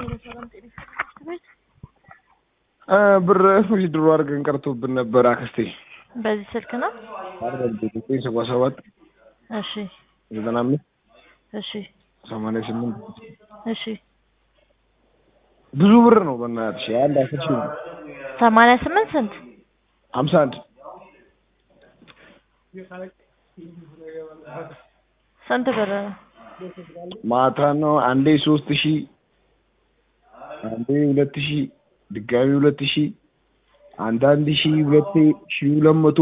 ብር ዊዝድሮ አድርገን ቀርቶብን ነበር አክስቴ። በዚህ ስልክ ነው? ዘጠኝ ሰባ ሰባት እሺ ዘጠና አምስት እሺ ሰማንያ ስምንት እሺ ብዙ ብር ነው በእናትሽ አንድ አስር ሺህ ነው። ሰማንያ ስምንት ስንት? ሀምሳ አንድ ስንት ብር ነው? ማታ ነው አንዴ ሶስት ሺህ አንዴ ሁለት ሺህ ድጋሚ ሁለት ሺህ አንድ አንድ ሺህ ሁለቴ ሺህ ሁለት መቶ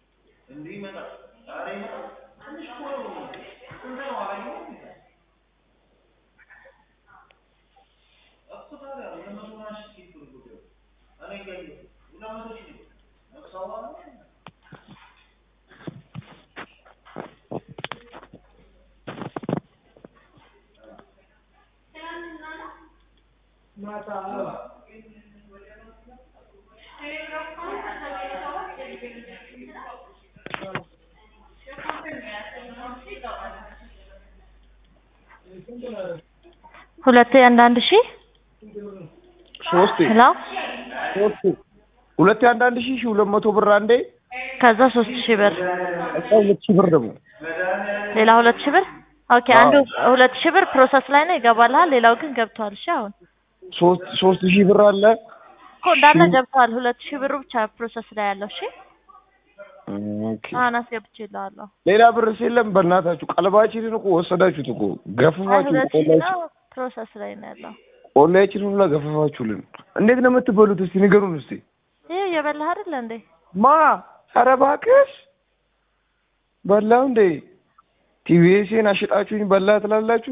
ሁለቴ አንዳንድ ሺህ ሶስቴ ሄሎ ሶስቴ ሁለቴ አንድ አንድ ሺህ ሺህ ሁለት መቶ ብር አንዴ ከዛ ሶስት ሺህ ብር እዛ ሁለት ሺህ ብር ደግሞ ሌላ ሁለት ሺህ ብር ኦኬ አንዱ ሁለት ሺህ ብር ፕሮሰስ ላይ ነው ይገባልሃል ሌላው ግን ገብቷል እሺ አሁን ሶስት ሶስት ሺህ ብር አለ እኮ እንዳለ ገብቷል ሁለት ሺህ ብሩ ብቻ ፕሮሰስ ላይ ያለው እሺ ኦኬ አሁን አስገብቼልሃለሁ ሌላ ብርስ የለም በእናታችሁ ቀልባችንን እኮ ወሰዳችሁት እኮ አይ ገፍፋችሁ ሁለት ሺህ ቆላችሁ ነው ፕሮሰስ ላይ ነው ያለው ቆላችንን ሁላ ገፈፋችሁልን እንዴት ነው የምትበሉት እስቲ ንገሩን እስቲ ይሄ እየበላህ አይደለ እንዴ ማ ኧረ እባክሽ በላው እንዴ ቲቪኤስን አሽጣችሁኝ በላ ትላላችሁ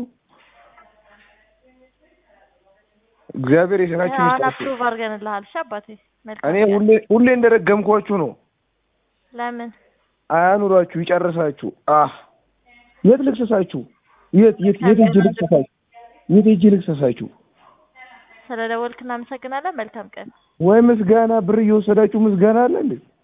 እግዚአብሔር የስራችሁን አሁን ይስጣችሁ አፕሩቭ አድርገንልሃል እሺ አባቴ መልካም እኔ ቀን። ሁሌ ሁሌ እንደረገምኳችሁ ነው ለምን አያኑራችሁ ይጨርሳችሁ አህ የት ልክሰሳችሁ የት የት የት ሂጅ ልክሰሳችሁ የት ሂጅ ልክሰሳችሁ ስለደወልክ እናመሰግናለን መልካም ቀን ወይ ምስጋና ብር እየወሰዳችሁ ምስጋና አለ እንዴ